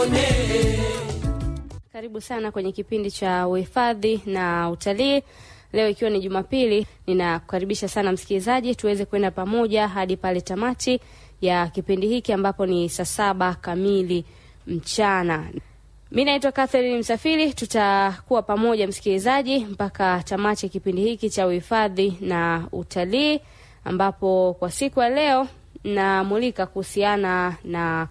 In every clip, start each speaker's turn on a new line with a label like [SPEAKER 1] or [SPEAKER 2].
[SPEAKER 1] Karibu sana kwenye kipindi cha uhifadhi na utalii. Leo ikiwa ni Jumapili, ninakukaribisha sana msikilizaji, tuweze kwenda pamoja hadi pale tamati ya kipindi hiki ambapo ni saa saba kamili mchana. Mi naitwa Catherine Msafiri, tutakuwa pamoja msikilizaji mpaka tamati ya kipindi hiki cha uhifadhi na utalii, ambapo kwa siku ya leo namulika kuhusiana na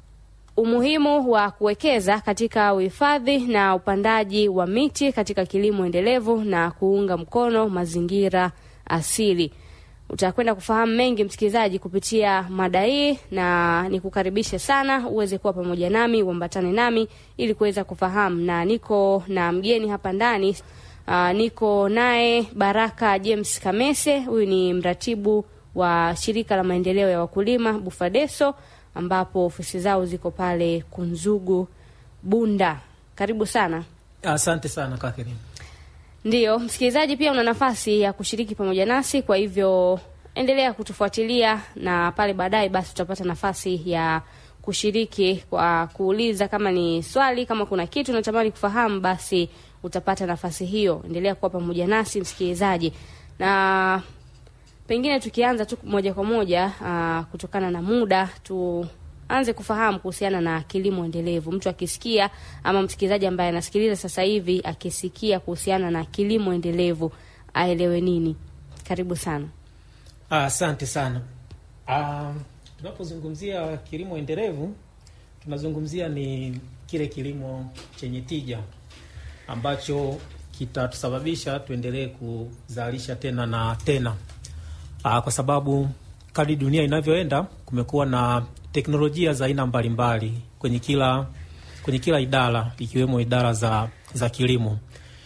[SPEAKER 1] umuhimu wa kuwekeza katika uhifadhi na upandaji wa miti katika kilimo endelevu na kuunga mkono mazingira asili. Utakwenda kufahamu mengi msikilizaji kupitia mada hii, na nikukaribishe sana uweze kuwa pamoja nami, uambatane nami ili kuweza kufahamu, na niko na mgeni hapa ndani. Uh, niko naye Baraka James Kamese, huyu ni mratibu wa shirika la maendeleo ya wakulima Bufadeso ambapo ofisi zao ziko pale Kunzugu Bunda. Karibu sana.
[SPEAKER 2] Asante sana Catherine.
[SPEAKER 1] Ndiyo msikilizaji, pia una nafasi ya kushiriki pamoja nasi, kwa hivyo endelea kutufuatilia na pale baadaye basi utapata nafasi ya kushiriki kwa kuuliza, kama ni swali, kama kuna kitu unatamani kufahamu, basi utapata nafasi hiyo. Endelea kuwa pamoja nasi msikilizaji, na pengine tukianza tu moja kwa moja aa, kutokana na muda tuanze kufahamu kuhusiana na kilimo endelevu. Mtu akisikia ama msikilizaji ambaye anasikiliza sasa hivi akisikia kuhusiana na kilimo endelevu aelewe nini? Karibu sana.
[SPEAKER 2] Asante sana. Ah, tunapozungumzia kilimo endelevu tunazungumzia ni kile kilimo chenye tija ambacho kitatusababisha tuendelee kuzalisha tena na tena. Aa, kwa sababu kadri dunia inavyoenda kumekuwa na teknolojia za aina mbalimbali kwenye kila kwenye kila idara ikiwemo idara za, za kilimo.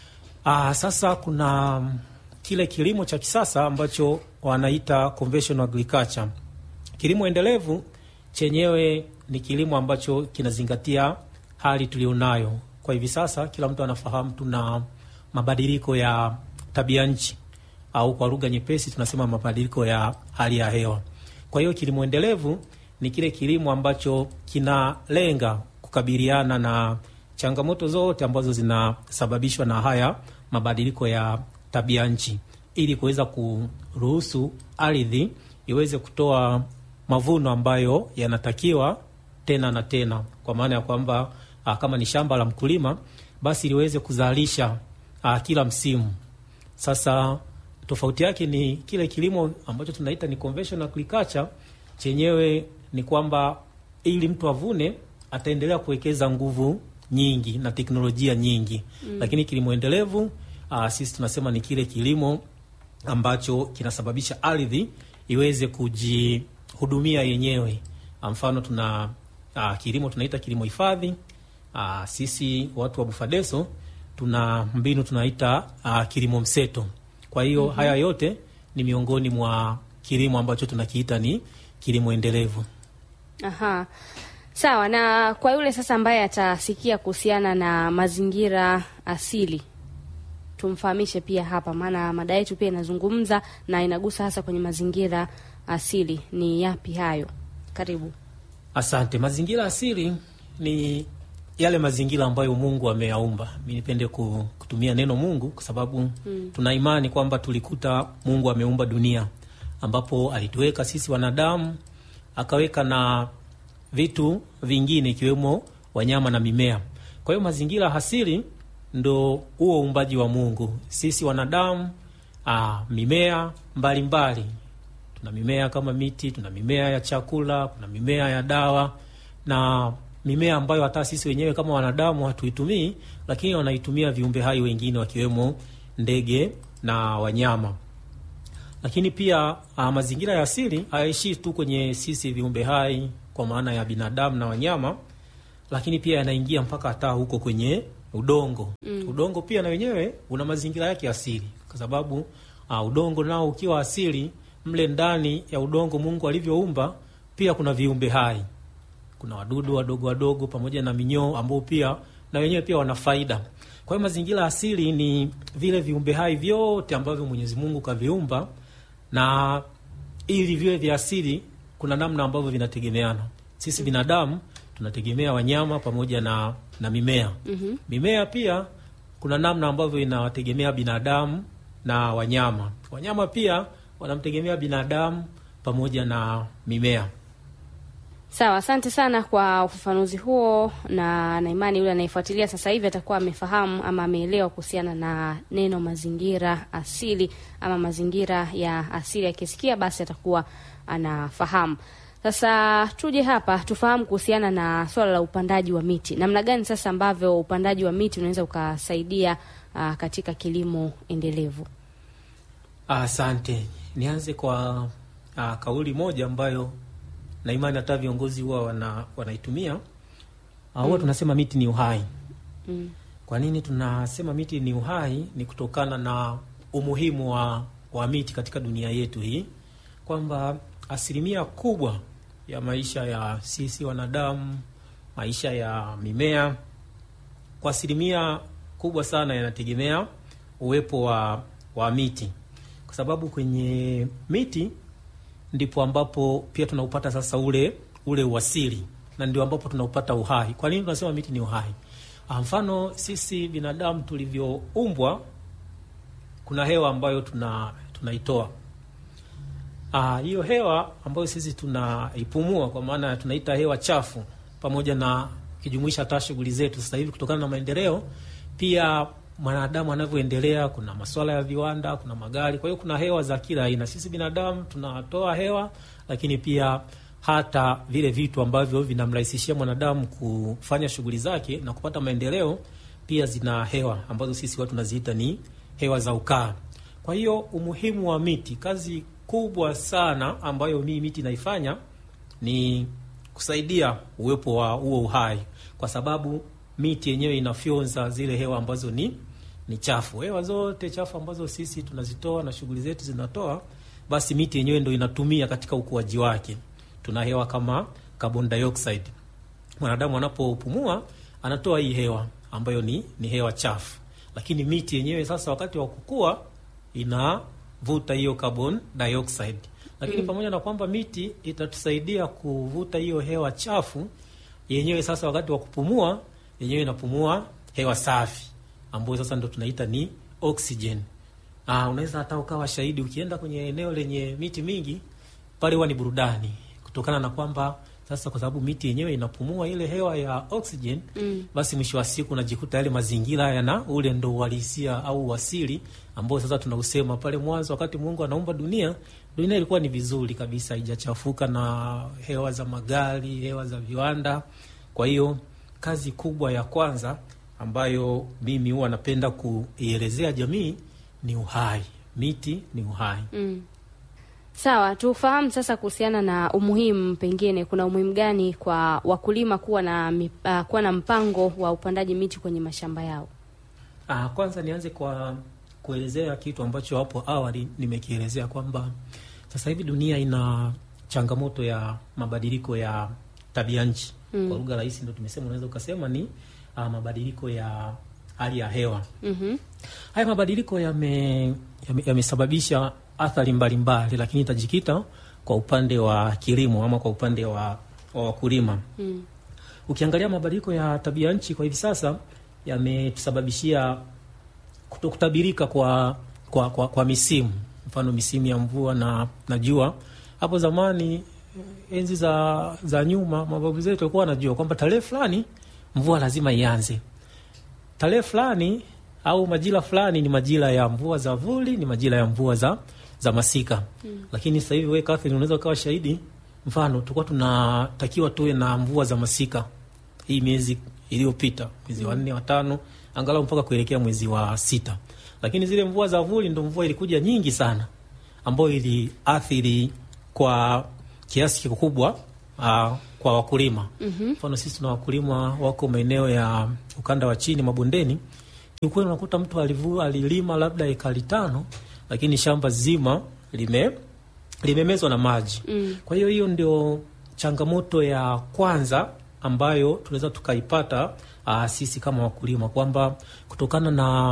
[SPEAKER 2] Aa, sasa kuna kile kilimo cha kisasa ambacho wanaita conventional agriculture. Kilimo endelevu chenyewe ni kilimo ambacho kinazingatia hali tulionayo kwa hivi sasa. Kila mtu anafahamu tuna mabadiliko ya tabia nchi au kwa lugha nyepesi tunasema mabadiliko ya hali ya hewa. Kwa hiyo kilimo endelevu ni kile kilimo ambacho kinalenga kukabiliana na changamoto zote ambazo zinasababishwa na haya mabadiliko ya tabia nchi, ili kuweza kuruhusu ardhi iweze kutoa mavuno ambayo yanatakiwa tena na tena, kwa maana ya kwamba kama ni shamba la mkulima, basi liweze kuzalisha a, kila msimu. Sasa tofauti yake ni kile kilimo ambacho tunaita ni conventional agriculture, chenyewe ni kwamba ili mtu avune ataendelea kuwekeza nguvu nyingi na teknolojia nyingi mm. Lakini kilimo endelevu uh, sisi tunasema ni kile kilimo ambacho kinasababisha ardhi iweze kujihudumia yenyewe. Mfano tuna uh, kilimo tunaita kilimo hifadhi. Uh, sisi watu wa Bufadeso tuna mbinu tunaita uh, kilimo mseto. Kwa hiyo mm -hmm. Haya yote ni miongoni mwa kilimo ambacho tunakiita ni kilimo endelevu.
[SPEAKER 1] Aha, sawa. Na kwa yule sasa ambaye atasikia kuhusiana na mazingira asili, tumfahamishe pia hapa, maana mada yetu pia inazungumza na inagusa hasa kwenye mazingira asili. Ni yapi hayo? Karibu.
[SPEAKER 2] Asante. Mazingira asili ni yale mazingira ambayo Mungu ameyaumba. Mi nipende kutumia neno Mungu kwa sababu hmm, tuna imani kwamba tulikuta Mungu ameumba dunia ambapo alituweka sisi wanadamu, akaweka na vitu vingine ikiwemo wanyama na mimea. Kwa hiyo mazingira asili ndo huo uumbaji wa Mungu. Sisi wanadamu, aa, mimea mbalimbali mbali. Tuna mimea kama miti, tuna mimea ya chakula, kuna mimea ya dawa na mimea ambayo hata sisi wenyewe kama wanadamu hatuitumii, lakini wanaitumia viumbe hai wengine wakiwemo ndege na wanyama. Lakini pia a, mazingira ya asili hayaishii tu kwenye sisi viumbe hai kwa maana ya binadamu na wanyama, lakini pia yanaingia mpaka hata huko kwenye udongo mm. Udongo pia na wenyewe una mazingira yake asili, kwa sababu a, udongo nao ukiwa asili, mle ndani ya udongo Mungu alivyoumba pia kuna viumbe hai kuna wadudu wadogo wadogo pamoja na minyoo ambao pia na wenyewe pia wana faida. Kwa hiyo mazingira asili ni vile viumbe hai vyote ambavyo Mwenyezi Mungu kaviumba, na ili viwe vya asili kuna namna ambavyo vinategemeana. Sisi binadamu tunategemea wanyama pamoja na, na mimea
[SPEAKER 1] Mhm.
[SPEAKER 2] mimea pia kuna namna ambavyo inawategemea binadamu na wanyama. Wanyama pia wanamtegemea binadamu pamoja na mimea.
[SPEAKER 1] Sawa, asante sana kwa ufafanuzi huo, na na imani yule anayefuatilia sasa hivi atakuwa amefahamu ama ameelewa kuhusiana na neno mazingira asili ama mazingira ya asili. Akisikia basi atakuwa anafahamu. Sasa tuje hapa tufahamu kuhusiana na swala la upandaji wa miti, namna gani sasa ambavyo upandaji wa miti unaweza ukasaidia ah, katika kilimo endelevu.
[SPEAKER 2] Asante. Nianze kwa ah, kauli moja ambayo na imani hata viongozi huwa wana, wanaitumia Ah, huwa tunasema miti ni uhai.
[SPEAKER 1] Mm.
[SPEAKER 2] Kwa nini tunasema miti ni uhai? Ni kutokana na umuhimu wa, wa miti katika dunia yetu hii, kwamba asilimia kubwa ya maisha ya sisi wanadamu, maisha ya mimea, kwa asilimia kubwa sana yanategemea uwepo wa, wa miti, kwa sababu kwenye miti ndipo ambapo pia tunaupata sasa ule ule uasili na ndio ambapo tunaupata uhai. Kwa nini tunasema miti ni uhai? Ah, Mfano sisi binadamu tulivyoumbwa, kuna hewa ambayo tuna tunaitoa. Ah, hiyo hewa ambayo sisi tunaipumua, kwa maana tunaita hewa chafu, pamoja na kijumuisha hata shughuli zetu sasa hivi, kutokana na maendeleo pia mwanadamu anavyoendelea, kuna masuala ya viwanda, kuna magari, kwa hiyo kuna hewa za kila aina. Sisi binadamu tunatoa hewa, lakini pia hata vile vitu ambavyo vinamrahisishia mwanadamu kufanya shughuli zake na kupata maendeleo pia zina hewa ambazo sisi watu tunaziita ni hewa za ukaa. Kwa hiyo umuhimu wa miti, kazi kubwa sana ambayo mii miti naifanya ni kusaidia uwepo wa huo uhai, kwa sababu miti yenyewe inafyonza zile hewa ambazo ni ni chafu. Hewa zote chafu ambazo sisi tunazitoa na shughuli zetu zinatoa, basi miti yenyewe ndo inatumia katika ukuaji wake. Tuna hewa kama carbon dioxide, mwanadamu anapopumua anatoa hii hewa ambayo ni, ni hewa chafu, lakini miti yenyewe sasa wakati wa kukua inavuta hiyo carbon dioxide. Lakini pamoja na kwamba miti itatusaidia kuvuta hiyo hewa chafu, yenyewe sasa wakati wa kupumua yenyewe inapumua hewa safi ambayo sasa ndo tunaita ni oxygen. Ah, unaweza hata ukawa shahidi ukienda kwenye eneo lenye miti mingi pale, huwa ni burudani kutokana na kwamba sasa, kwa sababu miti yenyewe inapumua ile hewa ya oxygen
[SPEAKER 1] Mm.
[SPEAKER 2] basi mwisho wa siku unajikuta yale mazingira yana ule ndo uhalisia au uasili ambao sasa tunausema pale mwanzo, wakati Mungu anaumba dunia, dunia ilikuwa ni vizuri kabisa, haijachafuka na hewa za magari, hewa za viwanda. Kwa hiyo kazi kubwa ya kwanza ambayo mimi huwa napenda kuielezea jamii ni uhai. Miti ni uhai.
[SPEAKER 1] Mm. Sawa, tufahamu sasa kuhusiana na umuhimu, pengine kuna umuhimu gani kwa wakulima kuwa na mi- ah, kuwa na mpango wa upandaji miti kwenye mashamba yao?
[SPEAKER 2] Ah, kwanza nianze kwa kuelezea kitu ambacho hapo awali nimekielezea kwamba sasa hivi dunia ina changamoto ya mabadiliko ya tabia nchi.
[SPEAKER 1] Mm.
[SPEAKER 2] Kwa lugha rahisi ndo tumesema, unaweza ukasema ni ah, mabadiliko ya hali ya hewa.
[SPEAKER 1] Mhm.
[SPEAKER 2] Haya mabadiliko yame- yame- yamesababisha athari mbalimbali, lakini itajikita kwa upande wa kilimo ama kwa upande wa wa wakulima.
[SPEAKER 1] Mm.
[SPEAKER 2] Ukiangalia mabadiliko ya tabia nchi kwa hivi sasa yametusababishia kutokutabirika kwa, kwa, kwa, kwa misimu, mfano misimu ya mvua na, na jua. Hapo zamani enzi za, za nyuma mababu zetu walikuwa wanajua kwamba tarehe fulani mvua lazima ianze, tarehe fulani au majira fulani ni majira ya mvua za vuli, ni majira ya mvua za, za masika mm. Lakini sasa hivi wewe Catherine, unaweza ukawa shahidi, mfano tulikuwa tunatakiwa tuwe na mvua za masika hii miezi iliyopita, mwezi wa nne, wa tano, angalau mpaka kuelekea mwezi wa sita, lakini zile mvua za vuli ndo mvua ilikuja nyingi sana, ambayo iliathiri kwa kiasi kikubwa uh, kwa wakulima mfano sisi tuna wakulima wako maeneo ya ukanda wa chini mabondeni. Kiukweli unakuta mtu alivu, alilima labda ekari tano, lakini shamba zima lime limemezwa na maji.
[SPEAKER 1] Mm.
[SPEAKER 2] Kwa hiyo hiyo ndio changamoto ya kwanza ambayo tunaweza tukaipata uh, sisi kama wakulima kwamba kutokana na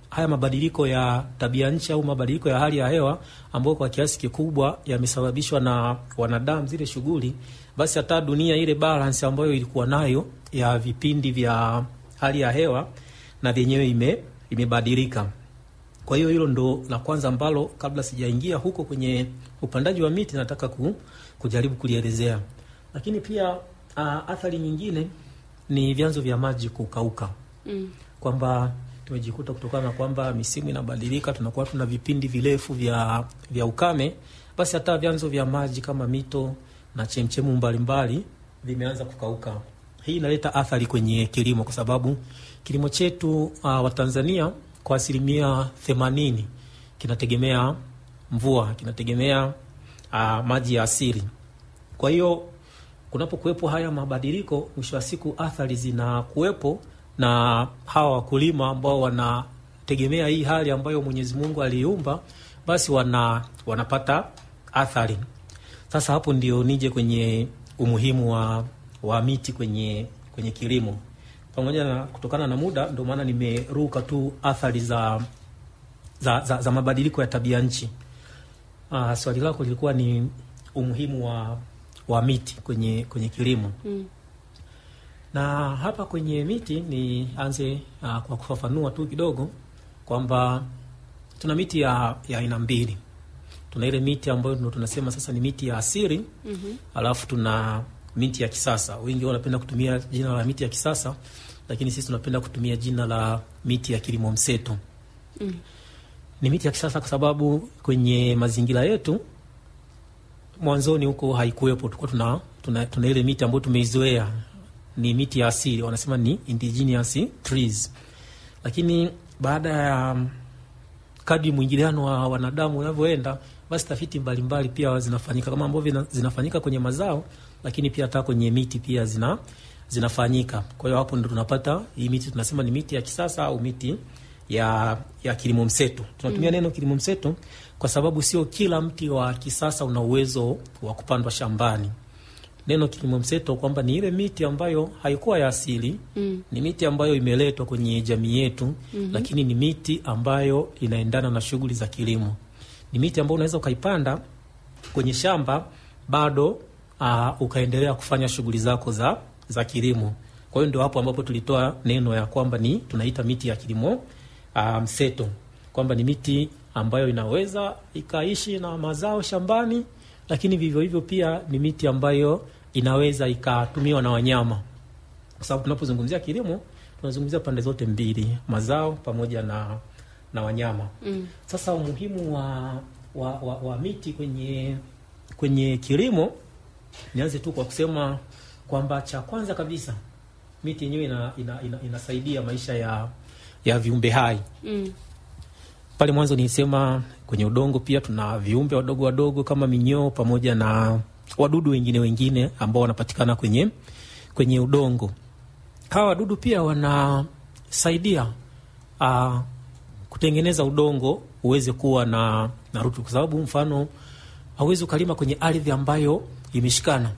[SPEAKER 2] haya mabadiliko ya tabia nchi au mabadiliko ya hali ya hewa ambayo kwa kiasi kikubwa yamesababishwa na wanadamu, zile shughuli, basi hata dunia ile balance ambayo ilikuwa nayo ya vipindi vya hali ya hewa na vyenyewe ime, imebadilika. Kwa hiyo hilo ndo la kwanza ambalo kabla sijaingia huko kwenye upandaji wa miti nataka ku, kujaribu kulielezea, lakini pia uh, athari nyingine ni vyanzo vya maji kukauka
[SPEAKER 1] Mm.
[SPEAKER 2] kwamba tumejikuta kutokana na kwamba misimu inabadilika, tunakuwa tuna vipindi virefu vya, vya ukame, basi hata vyanzo vya maji kama mito na chemchemu mbalimbali vimeanza kukauka. Hii inaleta athari kwenye kilimo, kwa sababu kilimo chetu uh, wa Tanzania kwa asilimia themanini kinategemea mvua, kinategemea uh, maji ya asili. Kwa hiyo kunapokuwepo haya mabadiliko, mwisho wa siku athari zinakuwepo na hawa wakulima ambao wanategemea hii hali ambayo Mwenyezi Mungu aliiumba, basi wana wanapata athari. Sasa hapo ndio nije kwenye umuhimu wa, wa miti kwenye kwenye kilimo, pamoja na kutokana na muda, ndio maana nimeruka tu athari za za, za, za mabadiliko ya tabia nchi. Ah, swali lako lilikuwa ni umuhimu wa, wa miti kwenye kwenye kilimo
[SPEAKER 1] Mm.
[SPEAKER 2] na hapa kwenye miti nianze uh, kwa kufafanua tu kidogo kwamba tuna miti ya ya aina mbili. Tuna ile miti ambayo ndo tunasema sasa ni miti ya asili
[SPEAKER 1] Mhm.
[SPEAKER 2] alafu tuna miti ya kisasa. Wengi wanapenda kutumia jina la miti ya kisasa, lakini sisi tunapenda kutumia jina la miti ya kilimo mseto.
[SPEAKER 1] Mm.
[SPEAKER 2] Ni miti ya kisasa kwa sababu kwenye mazingira yetu mwanzoni huko haikuwepo, tulikuwa tuna, tuna, tuna ile miti ambayo tumeizoea ni miti ya asili, wanasema ni indigenous trees, lakini baada ya kadri mwingiliano wa wanadamu unavyoenda, basi tafiti mbalimbali pia zinafanyika kama ambavyo vina- zinafanyika kwenye mazao, lakini pia hata kwenye miti pia zina zinafanyika. Kwa hiyo hapo ndo tunapata hii miti tunasema ni miti ya kisasa au miti ya ya kilimo mseto. Tunatumia neno kilimo mseto kwa sababu sio kila mti wa kisasa una uwezo wa kupandwa shambani. Neno kilimo mseto kwamba ni ile miti ambayo haikuwa ya asili
[SPEAKER 1] Mm.
[SPEAKER 2] ni miti ambayo imeletwa kwenye jamii yetu lakini ni miti ambayo inaendana na shughuli za kilimo. Ni miti ambayo unaweza ukaipanda kwenye shamba bado uh, ukaendelea kufanya shughuli zako za za kilimo. Kwa hiyo ndio hapo ambapo tulitoa neno ya kwamba ni tunaita miti ya kilimo uh, mseto, kwamba ni miti ambayo inaweza ikaishi na mazao shambani, lakini vivyo hivyo pia ni miti ambayo inaweza ikatumiwa na wanyama kwa sababu tunapozungumzia kilimo tunazungumzia pande zote mbili, mazao pamoja na na wanyama.
[SPEAKER 1] Mm.
[SPEAKER 2] Sasa umuhimu wa, wa, wa, wa miti kwenye kwenye kilimo, nianze tu kwa kusema kwamba cha kwanza kabisa miti yenyewe ina, ina, ina, inasaidia maisha ya ya viumbe hai.
[SPEAKER 1] Mm.
[SPEAKER 2] Pale mwanzo nilisema kwenye udongo pia tuna viumbe wadogo wadogo kama minyoo pamoja na wadudu wengine wengine ambao wanapatikana kwenye kwenye udongo. Hawa wadudu pia wanasaidia uh, kutengeneza udongo uweze kuwa na, na rutuba, kwa sababu mfano hauwezi ukalima kwenye ardhi ambayo imeshikana.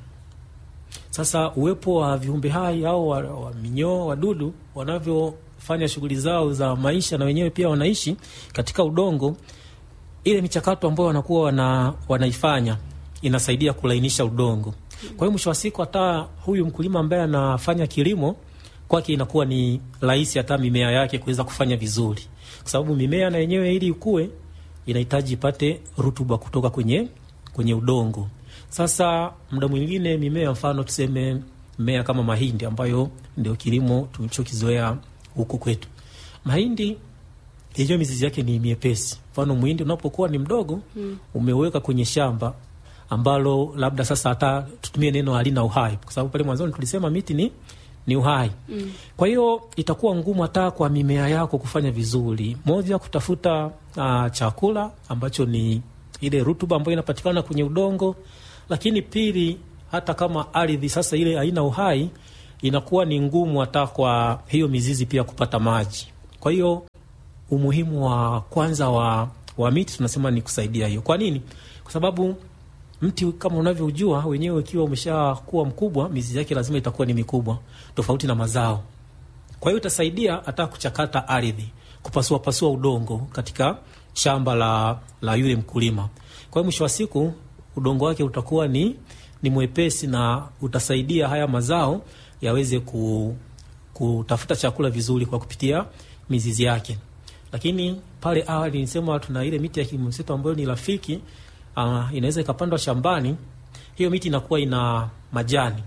[SPEAKER 2] Sasa uwepo wa viumbe hai au wa, wa minyoo wadudu wanavyofanya shughuli zao za maisha na wenyewe pia wanaishi katika udongo, ile michakato ambayo wanakuwa wana, wanaifanya inasaidia kulainisha udongo. Kwa hiyo mwisho wa siku hata huyu mkulima ambaye anafanya kilimo kwake inakuwa ni rahisi hata mimea yake kuweza kufanya vizuri, kwa sababu mimea na yenyewe ili ikue inahitaji ipate rutuba kutoka kwenye kwenye udongo. Sasa muda mwingine mimea, mfano tuseme mmea kama mahindi, ambayo ndio kilimo tulichokizoea huku kwetu, mahindi yenyewe mizizi yake ni miepesi. Mfano mwindi unapokuwa ni mdogo
[SPEAKER 1] Mm.
[SPEAKER 2] umeweka kwenye shamba ambalo labda sasa hata tutumie neno halina uhai, kwa sababu pale mwanzoni tulisema miti ni ni uhai.
[SPEAKER 1] Mm.
[SPEAKER 2] Kwa hiyo itakuwa ngumu hata kwa mimea yako kufanya vizuri. Moja, kutafuta uh, chakula ambacho ni ile rutuba ambayo inapatikana kwenye udongo, lakini pili, hata kama ardhi sasa ile haina uhai, inakuwa ni ngumu hata kwa hiyo mizizi pia kupata maji. Kwa hiyo umuhimu wa kwanza wa, wa miti tunasema ni kusaidia hiyo. Kwa nini? Kwa sababu mti kama unavyojua wenyewe, ukiwa umeshakuwa mkubwa, mizizi yake lazima itakuwa ni mikubwa, tofauti na mazao. Kwa hiyo itasaidia hata kuchakata ardhi. kupasua pasua udongo katika shamba la, la yule mkulima. Kwa hiyo mwisho wa siku udongo wake utakuwa ni, ni mwepesi na utasaidia haya mazao yaweze ku, kutafuta chakula vizuri kwa kupitia mizizi yake. Lakini pale awali nilisema tuna ile miti ya kilimo mseto ambayo ni rafiki, uh, inaweza ikapandwa shambani. Hiyo miti inakuwa ina majani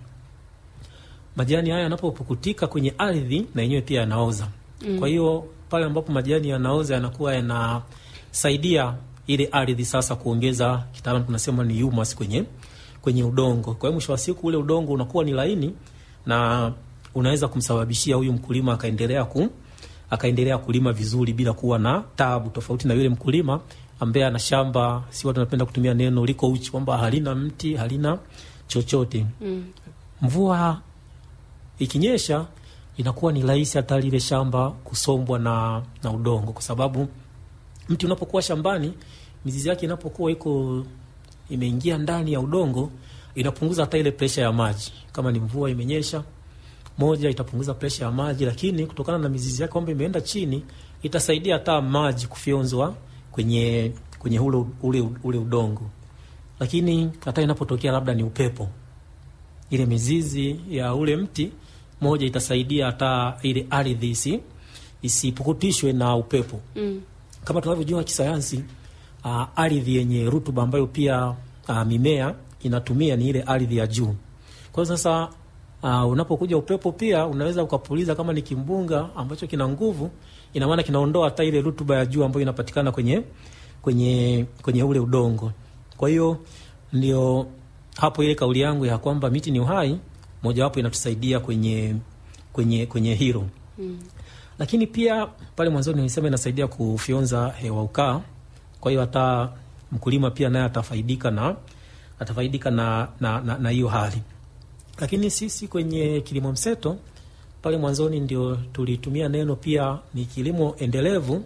[SPEAKER 2] majani haya yanapopukutika kwenye ardhi na yenyewe pia yanaoza. Mm. Kwa hiyo pale ambapo majani yanaoza yanakuwa yanasaidia ile ardhi sasa kuongeza, kitaalamu tunasema ni humus kwenye kwenye udongo. Kwa hiyo mwisho wa siku ule udongo unakuwa ni laini na unaweza kumsababishia huyu mkulima akaendelea ku akaendelea kulima vizuri bila kuwa na tabu, tofauti na yule mkulima ambaye ana shamba, si watu wanapenda kutumia neno liko uchi, kwamba halina mti halina chochote.
[SPEAKER 1] Mm.
[SPEAKER 2] Mvua ikinyesha inakuwa ni rahisi hata lile shamba kusombwa na, na udongo, kwa sababu mti unapokuwa shambani, mizizi yake inapokuwa iko imeingia ndani ya udongo, inapunguza hata ile presha ya maji. Kama ni mvua imenyesha, moja itapunguza presha ya maji, lakini kutokana na mizizi yake kwamba imeenda chini, itasaidia hata maji kufyonzwa kwenye kwenye ule, ule, ule udongo. Lakini hata inapotokea labda ni upepo, ile mizizi ya ule mti moja itasaidia hata ile ardhi isi isipukutishwe na upepo.
[SPEAKER 1] Mm.
[SPEAKER 2] Kama tunavyojua kisayansi, uh, ardhi yenye rutuba ambayo pia uh, mimea inatumia ni ile ardhi ya juu. Kwa hiyo sasa uh, unapokuja upepo pia unaweza ukapuliza, kama ni kimbunga ambacho kina nguvu, ina maana kinaondoa hata ile rutuba ya juu ambayo inapatikana kwenye kwenye kwenye ule udongo. Kwa hiyo ndio hapo ile kauli yangu ya kwamba miti ni uhai, mojawapo inatusaidia kwenye kwenye kwenye hilo
[SPEAKER 1] Mm.
[SPEAKER 2] lakini pia pale mwanzoni nilisema inasaidia kufyonza hewa ukaa. Kwa hiyo hata mkulima pia naye atafaidika na atafaidika na na, na, na hiyo hali. Lakini sisi kwenye kilimo mseto pale mwanzoni ndio tulitumia neno pia ni kilimo endelevu.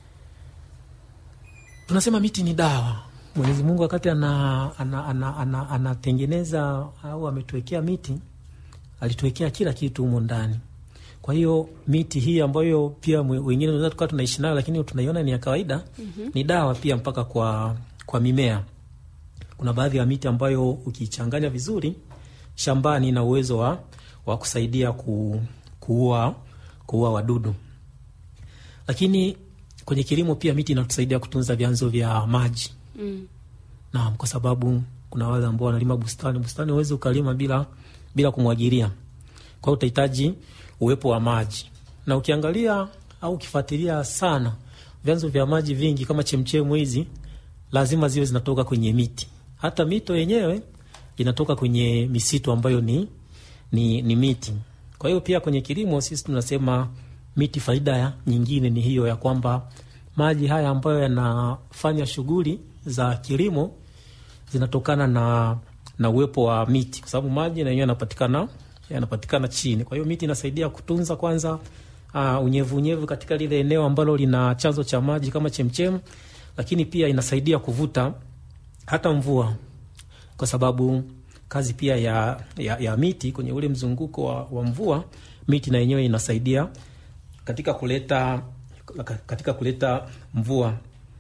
[SPEAKER 2] Tunasema miti ni dawa. Mwenyezi Mungu wakati anatengeneza ana, ana, ana, anatengeneza au ametuwekea miti alituwekea kila kitu humo ndani. Kwa hiyo miti hii ambayo pia mwe- wengine tunaweza tukawa tunaishi nayo, lakini tunaiona ni ya kawaida ni dawa pia mpaka kwa kwa mimea. Kuna baadhi ya miti ambayo ukiichanganya vizuri shambani ina uwezo wa, wa kusaidia ku, kuua kuua wadudu. Lakini kwenye kilimo pia miti inatusaidia kutunza vyanzo vya maji.
[SPEAKER 1] Mm.
[SPEAKER 2] Naam, kwa sababu kuna wale ambao wanalima bustani. Bustani huwezi ukalima bila bila kumwagilia, kwa hiyo utahitaji uwepo wa maji, na ukiangalia au ukifuatilia sana vyanzo vya maji vingi kama chemchemu hizi lazima ziwe zinatoka kwenye miti. Hata mito yenyewe inatoka kwenye misitu ambayo ni, ni, ni miti. Kwa hiyo pia kwenye kilimo sisi tunasema miti, faida ya nyingine ni hiyo ya kwamba maji haya ambayo yanafanya shughuli za kilimo zinatokana na na uwepo wa miti, kwa sababu maji na yenyewe yanapatikana yanapatikana chini. Kwa hiyo miti inasaidia kutunza kwanza uh, unyevu unyevu katika lile eneo ambalo lina chanzo cha maji kama chemchem, lakini pia inasaidia kuvuta hata mvua, kwa sababu kazi pia ya, ya, ya miti kwenye ule mzunguko wa, wa mvua, miti na yenyewe inasaidia katika kuleta katika kuleta mvua,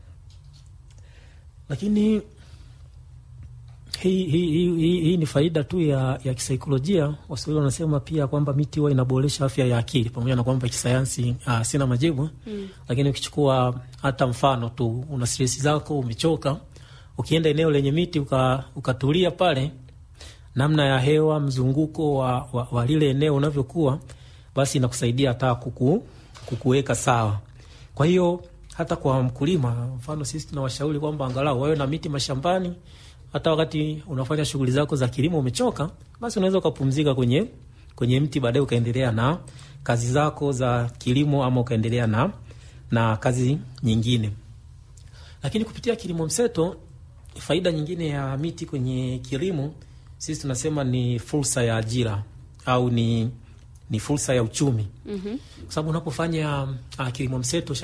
[SPEAKER 2] lakini hii hi, hi, hi, hi ni faida tu ya, ya kisaikolojia. Waswahili wanasema pia kwamba miti huwa inaboresha afya ya akili, pamoja na kwamba kisayansi uh, sina majibu
[SPEAKER 1] Mm.
[SPEAKER 2] lakini ukichukua hata mfano tu, una stresi zako, umechoka, ukienda eneo lenye miti uka, ukatulia pale, namna ya hewa, mzunguko wa, wa, wa lile eneo unavyokuwa, basi inakusaidia hata kuku, kukuweka sawa. Kwa hiyo hata kwa mkulima, mfano sisi tunawashauri kwamba angalau wawe na miti mashambani hata wakati unafanya shughuli zako za kilimo umechoka, basi unaweza ukapumzika kwenye kwenye mti, baadaye ukaendelea na kazi zako za kilimo ama ukaendelea na na kazi nyingine. Lakini kupitia kilimo mseto, faida nyingine ya miti kwenye kilimo sisi tunasema ni fursa ya ajira au ni ni fursa ya uchumi,
[SPEAKER 1] Mhm.
[SPEAKER 2] kwa sababu unapofanya uh, kilimo mseto